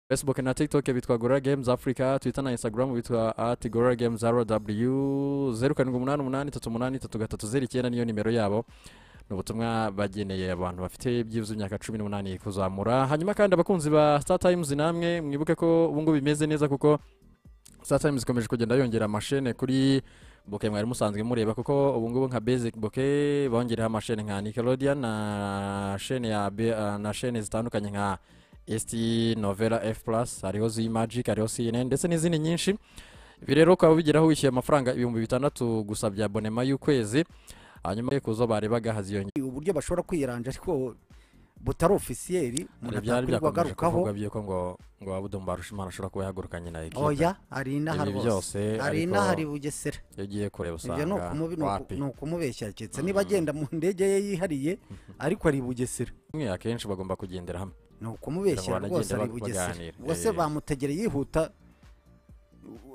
facebook na tiktok bitwa gorora games africa twitter na instagram bitwa at gorora games rw zeru karindwi umunani umunani tatu umunani tatu gatatu zeru icyenda niyo nimero yabo ni ubutumwa bageneye abantu bafite byibuze imyaka cumi n'umunani kuzamura hanyuma kandi abakunzi ba star times namwe mwibuke ko ubu ngubu bimeze neza kuko star times ikomeje kugenda yongera amashene kuri boke mwari musanzwe mureba kuko ubu ngubu nka basic boke bongereho amashene nka nickelodeon na shene ya Be- ah, na shene zitandukanye nka st novela f plus hariho z magic hariho cnn ndetse n'izindi nyinshi ibi rero ukaba ubigeraho wishyuye amafaranga ibihumbi bitandatu gusa bya bonema y'ukwezi hanyuma kuzo barebaga haziyongera uburyo bashobora kwiranja ariko butari ofisiyeri umuntu hari byari byakomeje atakwirirwa agarukaho kuvuga by'uko ngo ngo wabudomu barushimana ashobora kuba yahaguruka nyina ikipe oya hari inaha ibi rwose byose hari ariko inaha hari bugesera iyo ugiye kureba ibyo ni usanga ukumubi- ni uku- wapi ni ukumubeshya keretse niba agenda mu ndege ye yihariye ariko ari i bugesera mwe akenshi bagomba kugendera hamwe ni ukumubeshya Kugira ngo rwose ari i banagende bugesera baganire. ubwo se Eh. bamutegera yihuta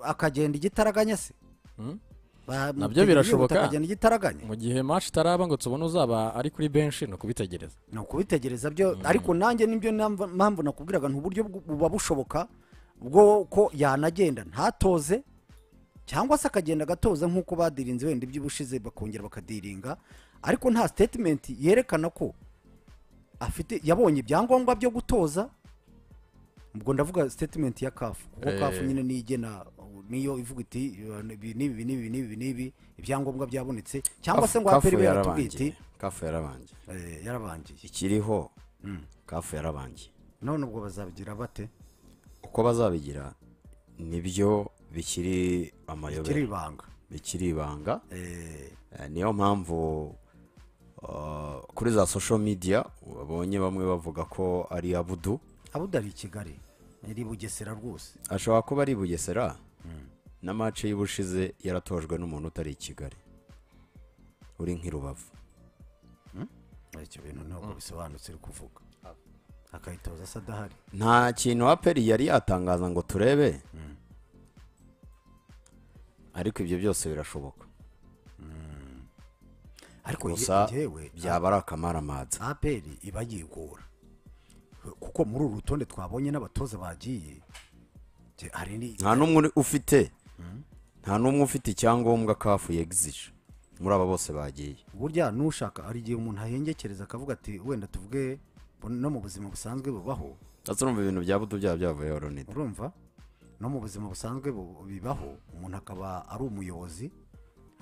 akagenda igitaraganya se Hmm? Bamutegera Nabyo yihuta birashoboka. akagenda igitaraganya mu gihe match itaraba ngo tubone uzaba ari kuri benshi ni ukubitegereza ni ukubitegereza byo ariko nanjye nibyo namba- mpamvu nakubwiraga ni uburyo bw- buba bushoboka bwo ko yanagenda ntatoze cyangwa se akagenda agatoza nk'uko badirinze wenda iby'ubushize bakongera bakadiringa ariko nta sitetimenti yerekana ko afite yabonye ibyangombwa byo gutoza ubwo ndavuga sitetimenti ya kafu kuko Eh. kafu nyine niyo igena niyo ivuga iti ibi n'ibi n'ibi n'ibi n'ibi ibyangombwa byabonetse cyangwa se ngo aperi kafu ibe yaratubwiye iti yarabangiye kafu yarabangiye "Eh, yarabangiye ikiriho kafu yarabangiye none ubwo bazabigira bate uko bazabigira nibyo bikiri kiri amayobera ibanga bikiri ibanga Eh, Eh, niyo mpamvu uh, kuri za social media babonye bamwe bavuga ko ari abudu abudari i kigali iri bugesera rwose ashobora kuba ari i bugesera na mace y'ubushize yaratojwe n'umuntu utari i kigali uri nk'i rubavu icyo bintu ntabwo bisobanutse uri kuvuga akayitoza asa adahari nta kintu aperi yari yatangaza ngo turebe ariko ibyo byose birashoboka ariko gusa yewe byaba ari akamaramata aperi iba yigora kuko muri uru rutonde twabonye n'abatoza bagiye je, hari ni nta n'umwe uri- ufite nta n'umwe ufite icyangombwa kafu yegizije muri aba bose bagiye burya n'ushaka hari igihe umuntu ahengekereza akavuga ati wenda tuvuge no mu buzima busanzwe bubaho ndetse urumva ibintu bya budu byaba byavuyeho ronida urumva no mu buzima busanzwe bu- bibaho umuntu akaba ari umuyobozi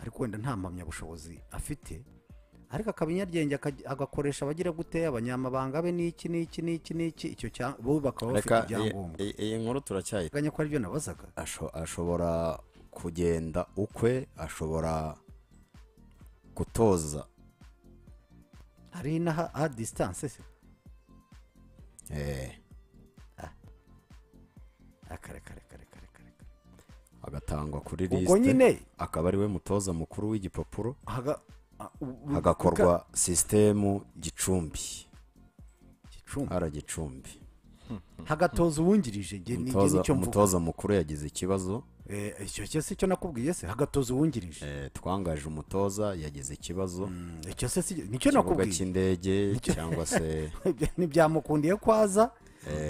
ariko wenda nta mpamyabushobozi afite ariko akaba inyaryenge akaj- agakoresha abagira gute abanyamabanga be n'iki n'iki n'iki n'iki icyo cya- bo bakaba bafite reka iyi- ibyangombwa iyi- iyi nkuru turacyayi teganya ko aribyo nabazaga asho- ashobora kugenda ukwe ashobora gutoza hari n'aha aha disitanse se eh, akarekarekarekarekareka agatangwa kuri ubwo lisite nyine akaba ariwe mutoza mukuru w'igipapuro haga- a- u- u- hagakorwa sisitemu gicumbi Gicumbi. ara gicumbi hagatoza uwungirije nge nge Mutoza- nicyo mvuga umutoza mukuru yagize ikibazo Eh, icyo cyose icyo nakubwiye se hagatoza uwungirije eh, twangaje umutoza yagize ikibazo Mm, icyo se si- nicyo ikibuga nakubwiye cy'indege cyangwa se ntibyamukundiye kwaza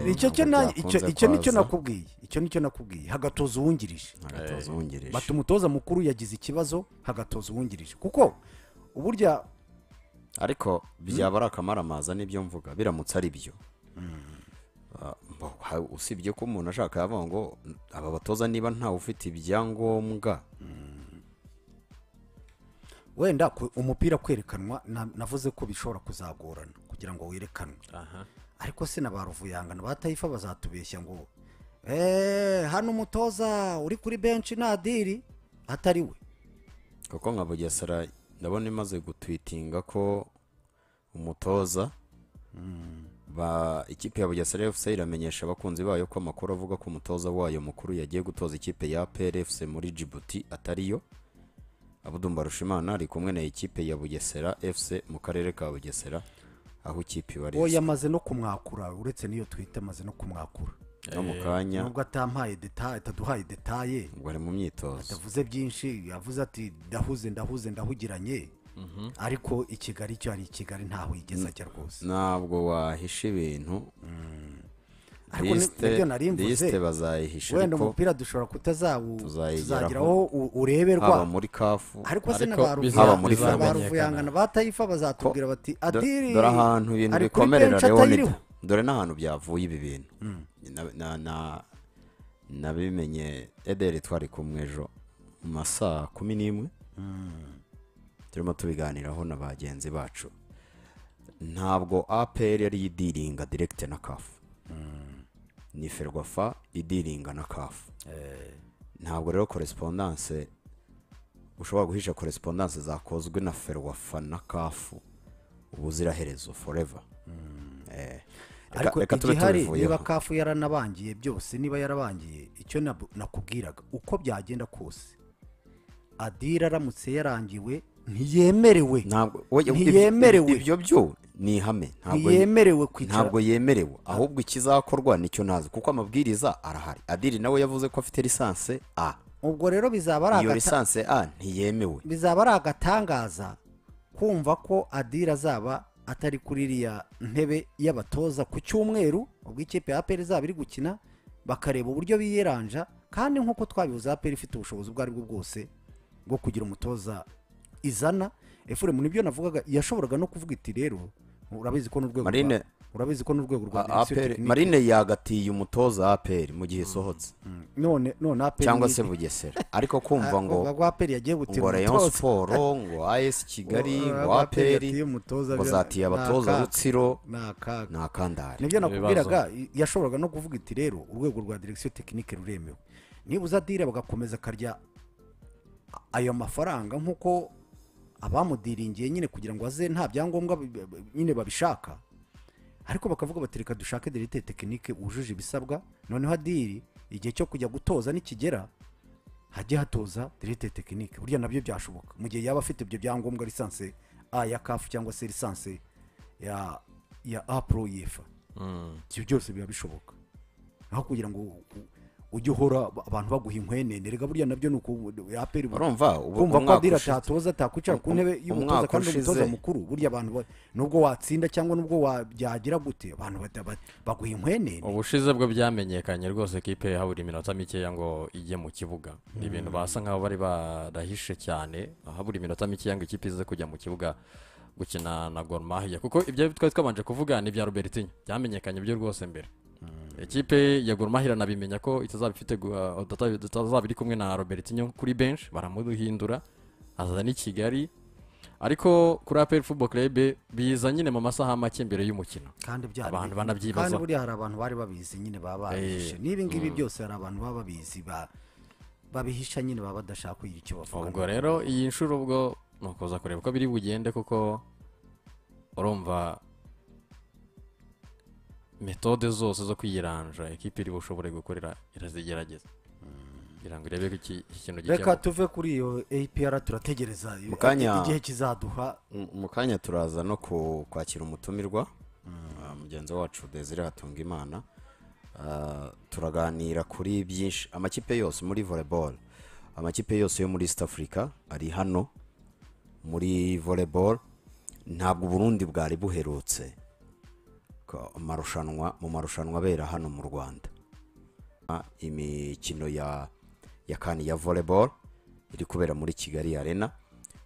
icyo cyo ntabwo na- icyo byakunze icyo nicyo kwaza. nakubwiye icyo nicyo nakubwiye hagatoza uwungirije agatoza uwungirije bata umutoza mukuru yagize ikibazo hagatoza uwungirije kuko uburya ariko byaba ari akamaramaza n'ibyo mvuga biramutse ari byo Ah, mbo- ha- usibye ko umuntu ashaka yavuga ngo aba batoza niba ntawe ufite ibyangombwa wenda ku- umupira kwerekanwa na- navuze ko bishobora kuzagorana kugira ngo werekanwe ariko se na ba ruvuyanga na ba tayifa bazatubeshya ngo "Eh, hano umutoza uri kuri benshi nta diri atari we kuko nka bugesera ndabona imaze gutwitinga ko umutoza ba ikipe ya bugesera fc iramenyesha abakunzi bayo ko amakuru avuga ko umutoza wayo mukuru yagiye gutoza ikipe ya plfc muri djibouti atariyo abudumbarushimana ari kumwe na ikipe ya bugesera fc mu karere ka bugesera aho ikipe uwo ibarizwa yamaze no kumwakura uretse n'iyo twita amaze no kumwakura no mu kanya nubwo atampaye detaye ataduhaye detaye ubwo ari mu myitozo atavuze byinshi yavuze ati ndahuze ndahuze ndahugiranye ariko i kigali cyo ari i kigali ntaho yigeze ajya rwose ntabwo wahisha ibintu ariko ni- nibyo nari mvuze lisite bazayihisha wenda ariko umupira dushobora kutazawu tuzayigeraho. tuzageraho u- ureberwa haba muri kafu ariko se na Ariko ba bizaba- Ruvuya- muri ba filime. ruvuyangana ba tayifa bazatubwira bati Do- adiri dore ahantu ibintu ari kuri bikomerera benshi leonida atayiriho." dore n'ahantu byavuye ibi bintu Na- na- na- nabimenye ederi twari kumwe ejo mu masaha kumi n'imwe turimo tubiganiraho na bagenzi bacu ntabwo apr yari idiringa diregite na kafu ni ferwafa idiringa na kafu ntabwo rero koresipondanse ushobora guhisha koresipondanse zakozwe na ferwafa na kafu ubuziraherezo foreva Eh, reka- ariko reka tube igihari tubivuyeho. niba kafu yaranabangiye byose niba yarabangiye icyo nabu- nakubwiraga uko byagenda kose adiri aramutse yarangiwe ntiyemerewe ntabwo oya, ibyo- ntiyemerewe. ibyo byo ni ihame ntabwo ntiyemerewe kwicara ntabwo yemerewe ahubwo ikizakorwa nicyo nazi kuko amabwiriza arahari adiri nawe yavuze ko afite lisanse a ubwo rero bizaba ari iyo agata- lisanse a ntiyemewe bizaba ari agatangaza kumva ko adira azaba atari kuri iriya ntebe y'abatoza ku cyumweru ubwo ikipe ya aperi izaba iri gukina bakareba uburyo biyeranja kandi nk'uko twabivuze aperi ifite ubushobozi ubwo aribwo bwose bwo kugira umutoza izana efuremu nibyo navugaga yashoboraga no kuvuga iti rero urabizi ko n'urwego rwa Marine- urabizi ko n'urwego rwa A- direction APR technique- marine yagatiye umutoza aperi mu gihe isohotse none none aperi cyangwa se bugesera ariko kumva ngo ngo aperi yagiye gutira ngo rayon umutoza siporo ngo as kigali Ngo- ngo ngo APR aperi yatiye umutoza ngo bya- zatiye abatoza nakaga. rutsiro ni akaga ni akandari nibyo Ibibazo. nakubwiraga i- yashoboraga no kuvuga iti rero urwego rwa direction tekinike ruremewe nibuza dire bagakomeza akarya a- ayo mafaranga nk'uko abamudiringiye nyine kugira ngo aze nta byangombwa bi- bi- bi- nyine babishaka ariko bakavuga bati reka dushake directeur tekinike wujuje ibisabwa noneho adiri igihe cyo kujya gutoza nikigera hajye hatoza directeur tekinike burya nabyo byashoboka mu gihe yaba afite ibyo byangombwa lisansi a ya kafu cyangwa se lisansi ya ya apuro yefa ibyo byose biba bishoboka aho kugira ngo u- u- ujye uhora ba- abantu baguha inkwenene rega burya nabyo ni uku aperi urumva ubu kumva ko umwaka adira ushize- atatoza atakwicara ku Um- ntebe um- y'umutoza umwaka kandi umutoza ushize- mukuru burya abantu ba- nubwo watsinda cyangwa nubwo wa- byagira gute abantu bata- ba- baguha inkwenene ubushize bwo byamenyekanye rwose kipe habura iminota mikeya ngo ijye mu kibuga ni ibintu basa nk'aho bari barahishe cyane habura iminota mikeya ngo ikipe ize kujya mu kibuga gukina na Gor Mahia kuko ibyo twari twabanje kuvuga ni ibya Robertinho byamenyekanye byo rwose mbere ikipe ya Gor Mahia nabimenya ko itazaba ifite gu- uh, itazaba itazaba iri kumwe na Robertinho kuri bench baramuhindura aza n'i Kigali ariko kuri APR Football Club biza nyine mu masaha make mbere y'umukino kandi byari Abantu biri- banabyibaza. kandi buriya hari abantu bari babizi nyine baba babihishe Eh, n'ibi ngibi byose hari abantu baba babizi ba- babihisha nyine baba badashaka kugira icyo bavuga ubwo rero iyi nshuro ubwo ni ukuza kureba uko biri bugende kuko urumva metode zose zo kwiyiranja ekipa iri bushobore gukorera irazigerageza kugira ngo irebe ko iki iki kintu reka gikemuka tuve kuri iyo apr turategereza Mu kanya- igihe kizaduha mu mu kanya turaza no ku- kwakira umutumirwa Ah, mugenzi wacu desire hatunga imana turaganira kuri byinshi amakipe yose muri volleyball amakipe yose yo muri east africa ari hano muri volleyball ntabwo uburundi bwari buherutse ku marushanwa mu marushanwa abera hano mu rwanda Ah, imikino ya ya kane ya volleyball iri kubera muri kigali arena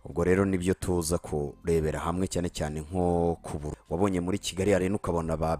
ubwo rero nibyo tuza kurebera hamwe cyane cyane nko ku buru wabonye muri kigali arena ukabona ba